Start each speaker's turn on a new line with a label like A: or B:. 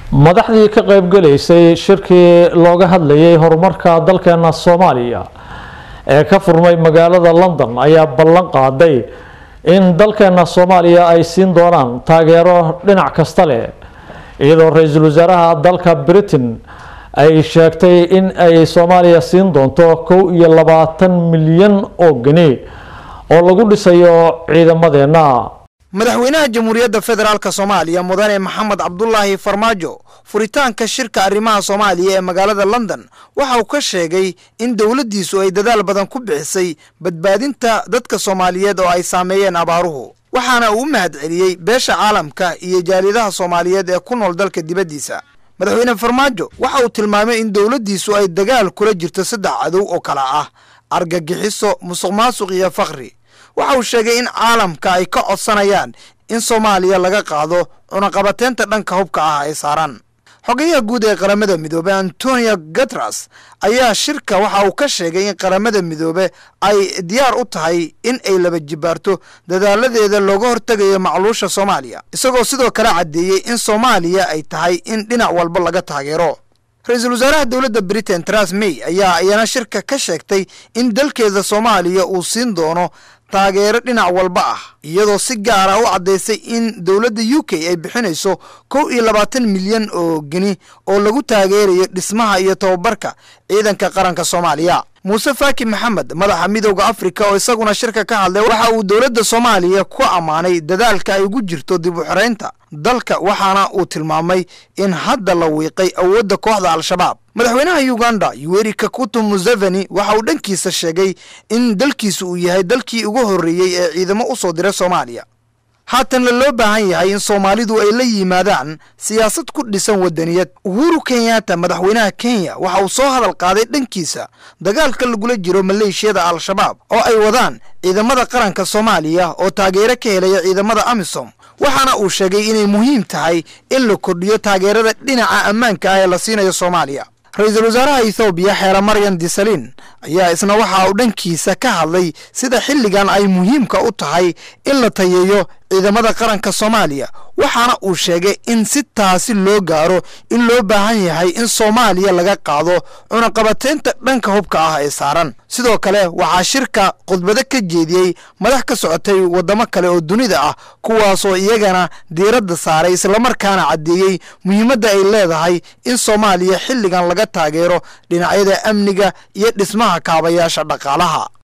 A: madaxdii ka qaybgalaysay shirkii looga hadlayay horumarka dalkeena soomaaliya ee ka furmay magaalada london ayaa ballan qaaday in dalkeena soomaaliya ay siin doonaan taageero dhinac kasta leh iyadoo ra-iisul wasaaraha dalka britain ay sheegtay in ay soomaaliya siin doonto kow iyo labaatan milyan oo geni oo lagu dhisayo ciidamadeena
B: madaxweynaha jamhuuriyadda federaalk soomaaliya mudane maxamed cabdulaahi farmaajo furitaanka shirka arrimaha soomaaliya ee magaalada london waxa uu ka sheegay in dowladdiisu ay dadaal badan ku bixisay badbaadinta dadka soomaaliyeed oo ay saameeyeen abaaruhu waxaana uu u mahad celiyey beesha caalamka iyo jaaliyadaha soomaaliyeed ee ku nool dalka dibaddiisa madaxweyne farmaajo waxa uu tilmaamay in dowladdiisu ay dagaal kula jirto saddex cadow oo kala ah argagixiso musuq maasuq iyo fakri waxa uu sheegay in caalamka ay ka codsanayaan in soomaaliya laga qaado cunaqabateynta dhanka hubka ah ay saaraan xogayaha guud ee qaramada midoobe antonio guteres ayaa shirka waxa uu ka sheegay in qaramada midoobe ay diyaar u tahay in ay laba jibaarto dadaaladeeda looga hortegayo macluusha soomaaliya isagoo sidoo kale caddeeyey in soomaaliya ay tahay in dhinac walba laga taageero ra-iisul wasaaraha dowladda britain tras may ayaa iyana shirka ka sheegtay in dalkeeda soomaaliya uu siin doono taageero dhinac walba ah iyadoo si gaara u caddaysay in dowladda u k ay bixinayso kow iyo labaatan milyan oo geni oo lagu taageerayo dhismaha iyo tababarka ciidanka qaranka soomaaliya muuse faaki maxamed madaxa midowda afrika oo isaguna shirka ka hadlay waxa uu dowladda soomaaliya ku ammaanay dadaalka ay ugu jirto dib u xoreynta dalka waxaana uu tilmaamay in hadda la wiiqay awoodda kooxda al-shabaab madaxweynaha uganda yuweri kakuto museveni waxa uu dhankiisa sheegay in dalkiisa uu yahay dalkii ugu horreeyey ee ciidamo u soo diray soomaaliya haatanna loo baahan yahay in soomaalidu ay la yimaadaan siyaasad ku dhisan wadaniyad uhuru kenyatta madaxweynaha kenya waxa uu soo hadal qaaday dhankiisa dagaalka lagula jiro maleeshiyada al-shabaab oo ay wadaan ciidamada qaranka soomaaliya oo taageero ka helaya ciidamada amisom waxaana uu sheegay inay muhiim tahay in la kordhiyo taageerada dhinaca ammaanka ah ee la siinayo soomaaliya ra-iisul wasaaraha ethoobiya xeere maryan disalin ayaa isna waxa uu dhankiisa ka hadlay sida xilligan ay muhiimka u tahay in la tayeeyo ciidamada qaranka soomaaliya waxaana uu sheegay in si taasi loo gaaro in loo baahan yahay in soomaaliya laga qaado cunaqabateynta dhanka hubka ah ee saaran sidoo kale waxaa shirka khudbado ka jeediyey madax ka socotay waddamo kale oo dunida ah kuwaasoo iyagana diiradda saaray islamarkaana caddeeyey muhiimadda ay leedahay in soomaaliya xilligan laga taageero dhinacyada amniga iyo dhismaha kaabayaasha dhaqaalaha